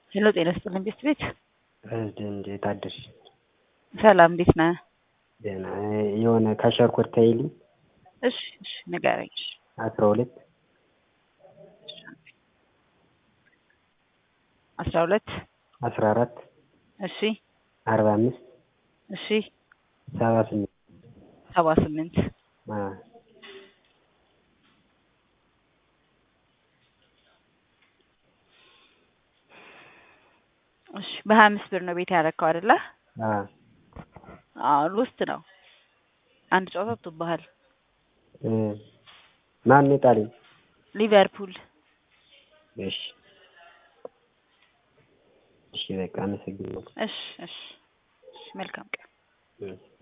ሄሎ ጤና ይስጥልኝ ቤት ቤት እንዴት አደርሽ? ሰላም እንዴት ነህ? ደህና የሆነ ከሸርኮት ታይልኝ እሺ እሺ ንገረኝ። እሺ አስራ ሁለት አስራ ሁለት አስራ አራት እሺ አርባ አምስት እሺ ሰባ ስምንት ሰባ ስምንት አ እሺ በሀያ አምስት ብር ነው ቤት ያረከው አይደለ? አ አዎ ውስጥ ነው። አንድ ጨዋታ ወጥቶብሃል። እ ማን የጣለኝ? ሊቨርፑል እሺ እሺ በቃ አመሰግናለሁ። እሺ እሺ እሺ መልካም ቀን። እ